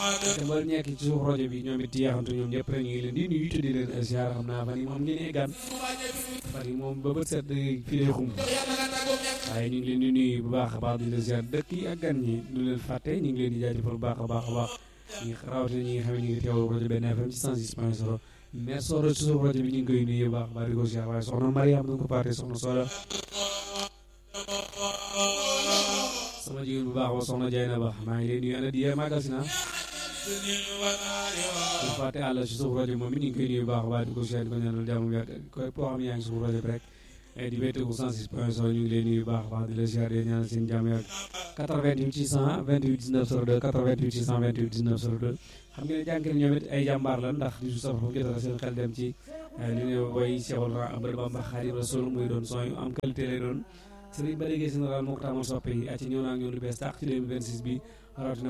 te ba nekk ci suuf rajo bi ñoom it yeexantu ñoom ñëpp rek ñu ngi leen di nuyu te di leen ziar xam naa fan yi moom ngeen gan fan yi moom ba bët set fi lay xum waaye ñu ngi leen di nuyu bu baax a baax di leen ziar dëkk yi ak gan ñi du leen fàtte ñu ngi leen di jaajëfal bu baax a baax a baax ñi rawatina ñi nga xam ne ñu ngi teewlu rajo benn FM ci 106 point 0 mais soo ci suuf rajo bi ñu ngi koy nuyu bu baax a baax di ko ziar waaye soxna Mariam dañ ko fàtte soxna Soda sama jigéen bu baax ba soxna Diayna Ba maa ngi leen nuyu ana di yee màggal si naa bu fàtte àll ci suuf rajo moom it ñu ngi koy nuyu bu baax a baax di ko ziar di ko ñaanal jàmm wér koy koo xam ne yaa ngi suuf rajo bi rek di wéeteeku 106 point 0 ñu ngi leen nuyu bu baax a baax di la ziar di ñaanal seen jàmm yàgg 88 628 19 02 88 628 19 02 xam ngeen ne jànkeel ñoom it ay jàmbaar la ndax di su safar fu jotara seen xel dem ci li ne woy Cheikhul Ahmadou Bamba Xaadimu Rasuul muy doon son yu am qualité lay doon Serigne Ba léegi général moo ko tàmmal soppe yi at ci ñëw naa ak ñoom lu bees tàq ci 2026 bi rawatina